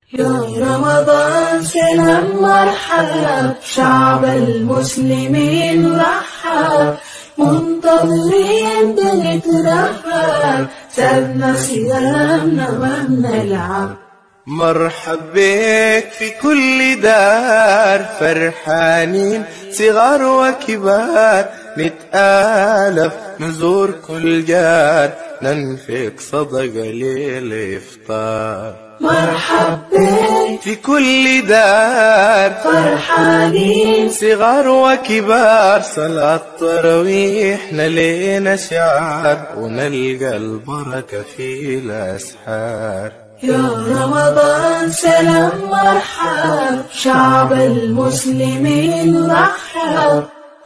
يا رمضان سلام مرحب شعب المسلمين رحب منتظرين بنترحب سابنا صيامنا ما بنلعب مرحب بك في كل دار فرحانين صغار وكبار نتآلف نزور كل جار ننفق صدقة للإفطار مرحب بك في كل دار فرحانين صغار وكبار صلاة تراويح نلينا شعار ونلقى البركة في الأسحار يا رمضان سلام مرحب شعب المسلمين رحب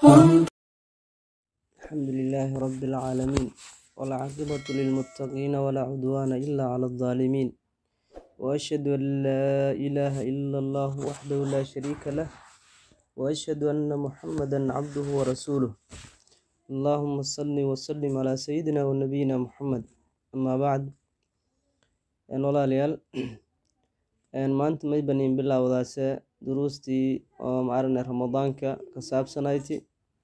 الحمد لله رب العالمين والعاقبة للمتقين ولا عدوان إلا على الظالمين وأشهد أن لا إله إلا الله وحده لا شريك له وأشهد أن محمدا عبده ورسوله اللهم صل وسلم على سيدنا ونبينا محمد أما بعد een walaalayaal een maanta may baniin bilowdaase duruustii oo maarane ramadaanka ka saabsanayti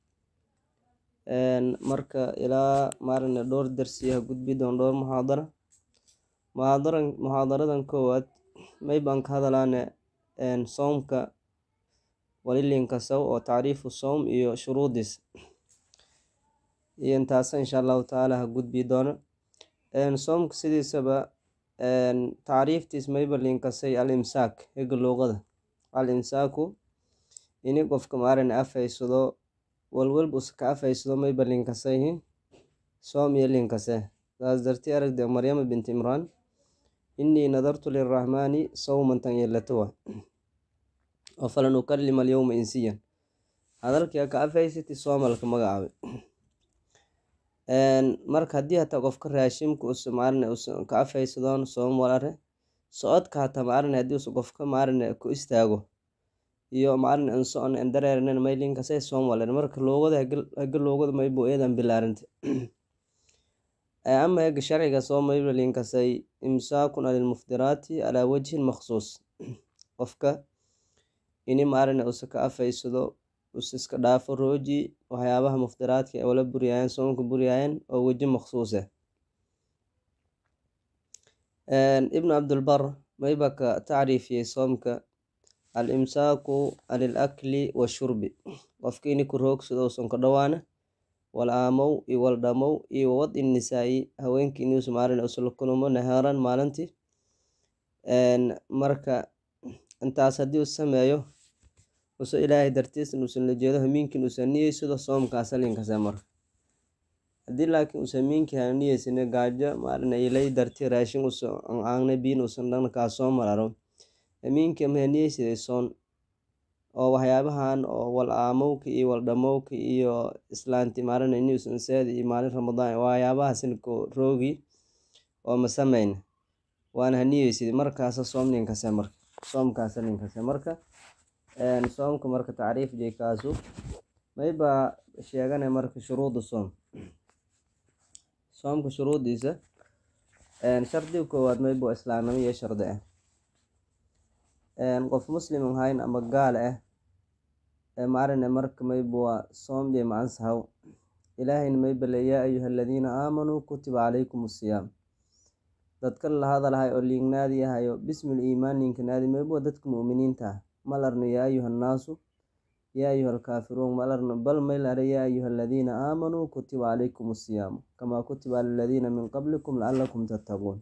een marka ilaa maarane dhowr darsi ha gudbi doon dhowr muxaadara muxaadaran muxaadaradan koowaad may baan ka hadalaane een soomka walilinka saw oo tacriifu soom iyo shuruudiis iyo intaasa insha allahu tacaala ha gudbi doono een soomka sidiisaba tacriiftiis mayba linkasay al imsaak hega luuqada al imsaaku ini qofka maarane afaysado walwalba usa ka afaysado mayba linkasayhi soom iyo linkase saas darti aragde maryama bint imraan inii nadartu lirahmaani sawmantan yelatowa oo falan ukalima alyowma insiyan hadalkia ka afaysati soomalka magacaabe marka haddii hataa qofka raashimka usa maarane usa ka afaysadoon soom walare socodka hataa maarane haddii usa qofka maarane ku istaago iyo maarane an socon an dareeranen maylinkasay soom walare marka loogada haga loogada maybo eedan bilaarinte ama hega sharciga soo mayba linkasay imsaakun alilmuftiraati calaa wajhin maksuus qofka ini maarane usa ka afaysado us iska dhaafo rooji waxyaabaha muftiraadka ee wala buryaayeen soomka buryaayeen oo weji maksuus ah ibnu cabdulbar mayba ka tacriifiyey soomka al imsaaku anil akli washurbi qofka ini ku roogsado usan ka dhawaana wal aamow iyo wal dhamow iyo wawad in nisaa'i haweenkii inuus maalin usla kulmo nahaaran maalintii marka intaas haddii u sameeyo uso ilaahay dartiisna uusan la jeedo hamiinkin uusan niyeysado soomkaasa linkase marka haddii laakiin uusan miinki hana niyeysane gaajo maalin ilay darti raashin usa aangne biin uusan dhana kaa soo mararo hamiinki maha niyeysaday soon oo waxyaabahan oo wal aamowka iyo wal dhamowka iyo islaanti maalin inuusan seeda iyo maalin ramadaan waxyaabahaasina ko roogi oo ma sameyna waana ha niyeysaday markaasa soom linkase marka soomkaasa linkase marka soomka marka tacriif jeekaasu mayba sheegana marka shuruuda soom soomka shuruudiisa shardiga koowaad mayba islaamnimo iyo shardi ah qof muslim ahayn ama gaal ah maarane marka mayba waa soom iyo macansahaw ilaahayna mayba le yaa ayuha aladiina aamanuu kutiba calaykum asiyaam dadkan la hadalhay oo liignaadi ahayo bismil iimaan ninkanaadi mayba waa dadka mu'miniinta ah malarno yaa ayuha annaasu yaa ayuha alkaafiruun malarno bal maylare yaa ayuha aladiina aamanuu kutiba calaykum asiyaamu kamaa kutiba cala aladiina min qablikum lacalakum tattaquun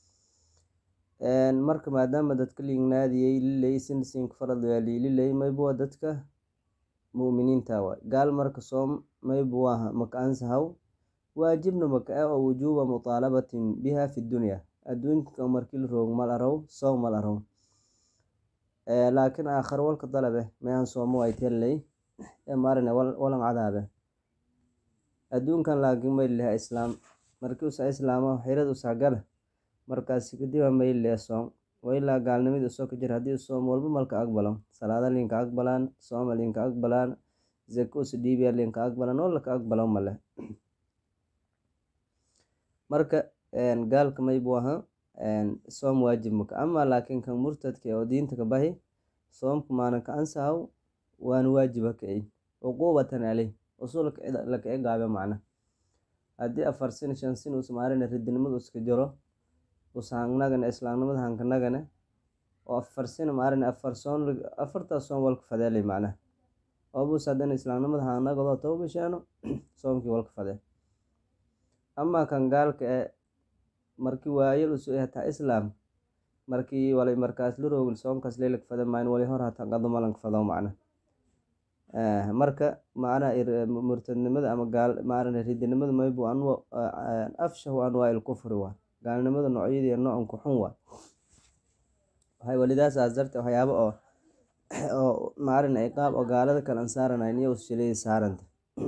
marka maadaama dadka liignaadiyey liley sinsinka farad yaali liley mayba waa dadka mu'miniinta waay gaal marka soom mayba waaha maka ansahaw waajibna maka ah oo wujuuba mutaalabatin biha fi dunya adduunka markii la roog mal araw soom mal araw laakiin aakhare walka dalabe mayan soomo ay telley marine walan cadaabe adduunkan laakiin mayliha islaam markii usa islaamo xirad usa gala markaasi kadiba maylee soom wailaa gaalnimada usoo ka jir haddii soom walba malka aqbalan salaada linka aqbalaan sooma linka aqbalaan zaka usa dhiibiya linka aqbalan oo laka aqbalan male marka gaalka maybu aha soom waajib maka ama laakiin kan murtadka oo diinta ka bahi soomka maana ka ansahaw waana waajiba ka ey cuquubatan caleyh usul laka egaabe macna haddii afar sin shan sin us maarina ridinimada uska jiro usahangnagana islaamnimada hankanagana oo afar sin maarina afar soon afartaas soom walka fadeelay macna oobus haddana islaamnimada hangnagado toba bisheeno soomkii walka fadee ama kan gaalka e markii waayel usu hataa islaam markii walay markaas la roogil soonkaas leylak fade mayn wali hor hataa qado malanka fado macna marka macna murtadnimada ama gaal maarana ridinimada maybu anwa afshahu anwaa il kufri waa gaalnimada noocyadii noocanku xun waa waxay walidaas aas darte waxyaaba oo oo maarina iqaab oo gaalada kale an saaranayn iyo ushilayda saaranta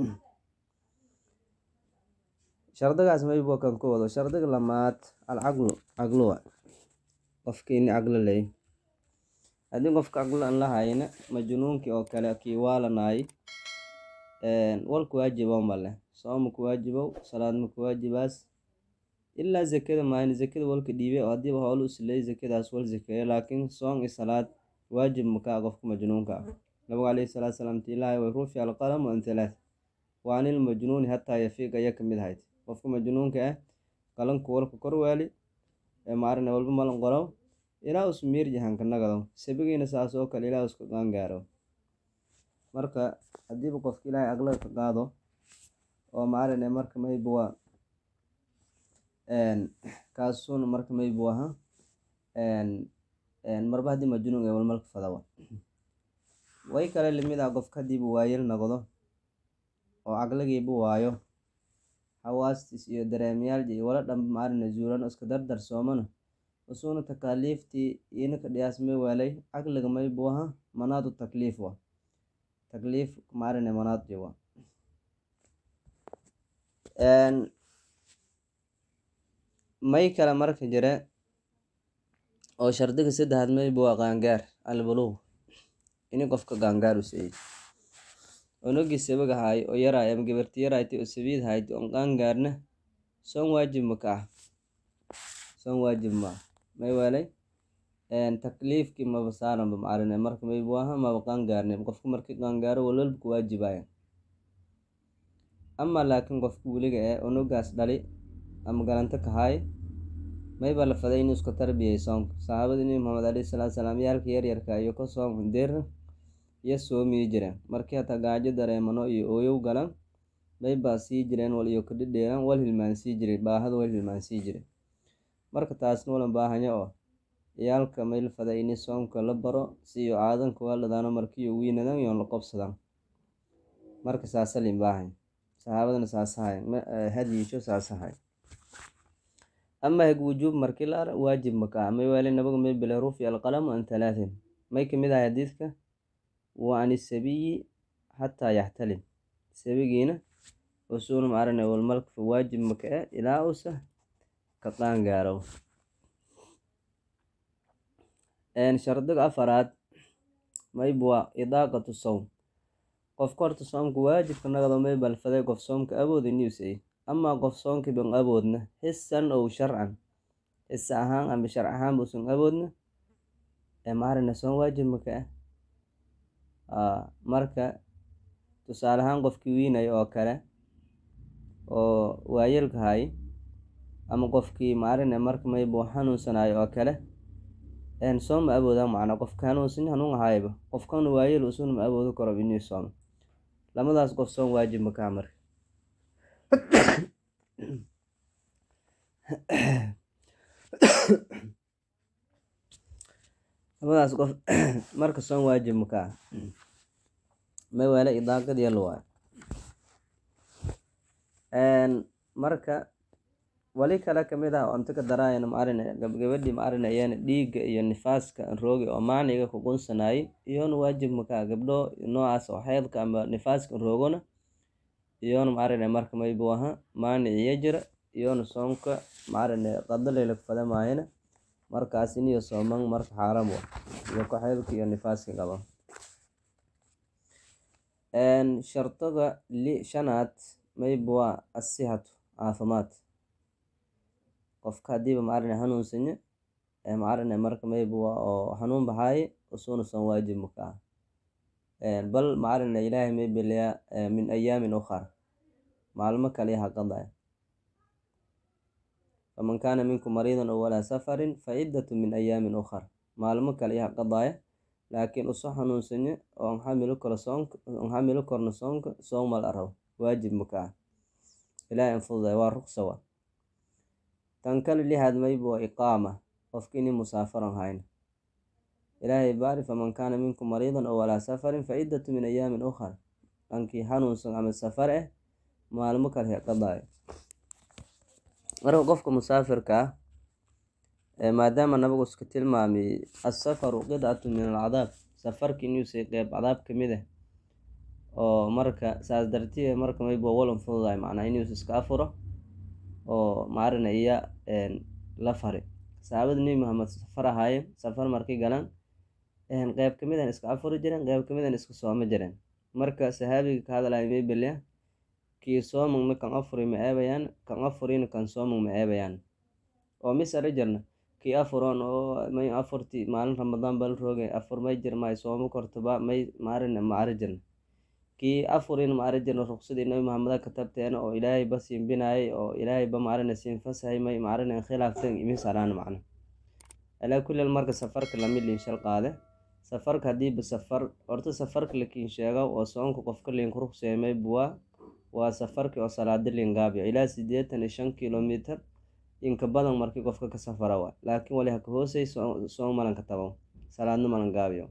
shardigaas maybu kan ku wado shardiga lamaad alcaqlu caqluwa qofka ini caqlo ley haddii qofka caqlo an lahayna majnuunkii oo kale kii waalanay walku waajibow male sooma ku waajibow salaad ma ku waajibaas ilaa zakada maayna zakada walka dhiibe oo haddiiba hoola usileey zakadaas wal zakeeyo laakiin soon iyo salaad waajib makaa qofka majnuunka ah nabigu calayhi salaatu salaam tiilaahay way rufi alqalamu an thalath wa anil majnuuni hataa yafiiq aya kamid ahayd qofka majnuunka ah qalanku walka korwaali ee maarina walba malan qorow ilaa us miirji hankanagado sabigiina saas oo kale ilaa usku qaangaaro marka haddiiba qofka ilaahay aqlaga ka qaado oo maarina marka mayba waa kaasuna marka maybu aha marba haddii majnuun ee walmalka fadawa way kale limid ah qofka haddiiba waayel noqdo oo caqligiiba waayo xawaastiis iyo dareemyaalji iyo wala dhanba maarina zuulan iska dardar soomana usuna takaaliiftii inaka dhiyaasmay waalay caqliga maybu aha manaadu takliif wa takliif maarina manaadji wa may kale marka jire oo shardiga saddexaad mayba waa qaangaar albuluuq ini qofka qaangaar u seeyey onogii sabaga haay oo yaraay ama gabarti yaraaytay oo sabiid haaytay oon qaangaarna soon waajib maka ah soon waajib ma ah may waalay takliifkii maba saaranba macarine marka maybu aha maba qaangaarne qofka markii qaangaaro walwalba ku waajibaya ama laakiin qofka weliga ee onogaas dhali ama galanto ka haay mayba la faday inuu iska tarbiyay soonka saxaabada nebi maxamed alayhi salaatu salaam yaalka yaryarka iyo ka soom deerna iyo soomiyi jireen markii hataa gaajo dareemano iyo ooyow galan maybaa sii jireen wal iyo kadhidheeran wal hilmaan sii jiray baahada wal hilmaan sii jiray marka taasna walan baahanya oo ciyaalka may la faday ini soomka la baro si iyo aadanka waaladaano markiiyo wiinadan yoon la qobsadan marka saasalin baahanya saxaabadana saasahay hadyiisho saasahay ama heg wujuub markii la ara waajib maka may waale nabaga may bile rufi alqalamu an talaatin may kamid ahay xadiidka wa an isabiyi xataa yaxtalim sabigiina usuuna maarane walmalka fa waajib maka e ilaa usa ka qaangaaro shardiga afaraad mayba waa idaaqatu sowm qofka horta soomka waajibka nagado may balfaday qof soomka awood inuusay amaa qof soonka ban awoodna xisan ow sharcan xisa ahaan ama sharc ahaan buusan awoodna ee maarina soon waajib maka ah marka tusaale ahaan qofkii wiinaya oo kale oo waayeelka hay ama qofkii maarine marka maybuu xanuunsanayo oo kale soom ma awooda macnaa qofka hanuunsan hanuun ahayba qofkana waayeel usuna ma awoodo karo inuu soomo lamadaas qof soom waajib makaa marka lamadaas qof marka soom waajib makaa may waale idaaqad yalo waay marka wali kale kamid ah onta ka daraayana maarine gabgabadhii maarine iyana dhiigga iyo nifaaska roogi oo maaniga ku qunsanayay iyona waajib makaa gabdho noocaas oo xeedka ama nifaaska roogona iyona maarine marka maybu aha maanic iyo jira iyona soomka maarine qadalayla kufada maayana markaas iniyo sooman marka xaaram wa iyo ku xeedka iyo nifaaska qaba shardiga li shanaad maybu waa asihatu caafimaad qofka hadiiba maarane hanuunsanye maarane marka mayba waa oo hanuun bahaaye usuna soon waajib maka ah bal maarane ilaahay maybeleya min ayaamin ukhar maalmo kale ha qadaya faman kaana minkum mariidan ow walaa safarin fa ciddatu min ayaamin ukhar maalmo kale ha qadaya laakiin uso hanuunsanye oo an xamilo karo soonka an xamilo korno soonka soon mal arabo waajib maka ah ilaahay an fududay waa ruqsa wa tan kale lixaad mayba waa iqaama qofka ini musaafaran hayna ilaahay baari faman kaana minkum mariidan ow walaa safarin fa ciddatu min ayaamin ukhar dhankii hanuunsan ama safar eh maalmo kale ha qadaayo marka qofka musaafirka ah maadaama nabigu iska tilmaamay asafaru qidcatu min alcadaab safarka inuusay qeyb cadaab kamid ah oo marka saas dartiye marka mayba walan fududahay macnaa inuus iska afuro oo maarina iya la fari saxaabada nebi maxamed safar ahaayeen safar markay galaan qeyb kamid an iska afuri jireen qeyb kamid an iska sooma jireen marka saxaabiga ka hadlaya maybelya kii soomagna kan afuri ma eebayaan kan afurina kan soomag ma eebayaan oo mis ara jirna kii afuroon oo may afurti maalin ramadaan bal rooge afur may jir may soomo kortoba may maarina ma ara jirna kii afurina ma ara jirna ruqsadii nabi maxameda katabteena oo ilaahay ba siin binaayay oo ilaahay ba maarina siin fasahay may maarina khilaaftan imis araan macna alaa kulli marka safarka lamid liin shal qaade safarka hadiiba safar horta safarka lakiin sheego oo soonka qofka liinku ruqseemay buwaa waa safarkii oo salaada liingaabiyo ilaa sideetan iyo shan kilomitr inka badan markii qofka ka safara waa laakiin wali haka hoosey soon malanka tabo salaadna malan gaabiyo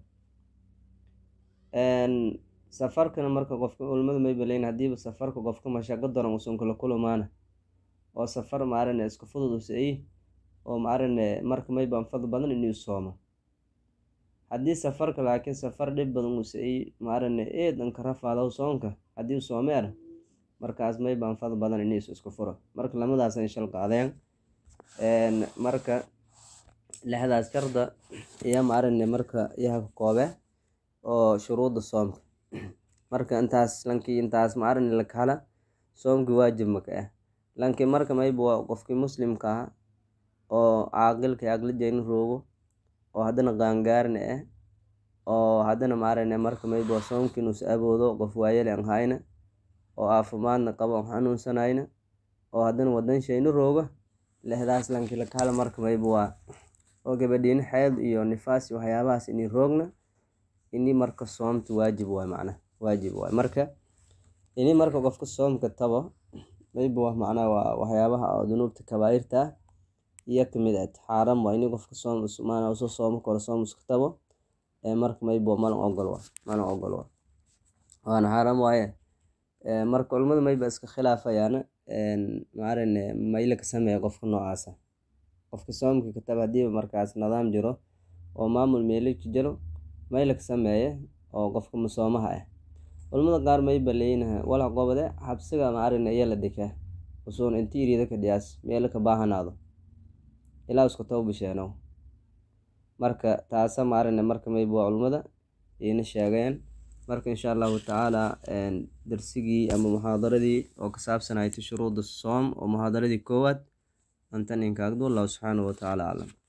safarkana marka qofka culimadu mayba leyn hadiiba safarka qofka mashaqo daran usan kula kulumaana oo safar maarane iska fudud usai oo maarane marka mayba anfad badan inuu soomo haddii safarka laakiin safar dhib badan usai maarane eedanka rafaadaw soonka haddii soomeer markaas mayba anfad badan iniis isku furo marka lamadaasa shal qaadeen marka lixdaas sharda iyo maarane marka iyaha ka koobe oo shuruudda soomka marka intaas lankii intaas maarane lakala soomkii waajib maka ah lankii marka mayba waa qofkii muslimka ah oo caaqilka aqlijayna roogo oo haddana qaangaarna ah oo haddana maarane marka mayba waa soomkii inuus aboodo qof waayele an hayna oo caafimaadna qabo an xanuunsanayna oo haddana wadan shayna rooga lixdaas lankii lakala marka mayba waa oo gabadhiina xeed iyo nifaas iyo waxyaabahaas inii roogna ini marka soomta waajib waay macna waajib waay marka ini marka qofka soomka tabo mayba waa macnaa waa waxyaabaha oo dunuubta kabaa'irta ah iyo kamid ah xaaram waa ini qofka soom maana uso soomo karo soom iska tabo marka mayba malan ogol waa malan ogol waa waana xaaram waaye marka culimada mayba iska khilaafayaan maarane mayla ka sameeya qofka noocaasa qofka soomka kataba hadiiba markaas nidaam jiro oo maamul meelaki jiro mayla ka sameeye oo qofka masoomaha ah culimada qaar mayba leeyinaha walax qobade xabsiga maarane iya la dhikaa usuun inti iriida ka dhiyaas meelo ka baahanaado ilaa isku tawbisheenow marka taasa maarane marka mayba waa culimada iina sheegeen marka insha allahu tacaala darsigii ama muxaadaradii oo ka saabsanaytay shuruudda soom oo muxaadaradii koowaad antan inkaagdu allahu subxaanahu watacaala aclam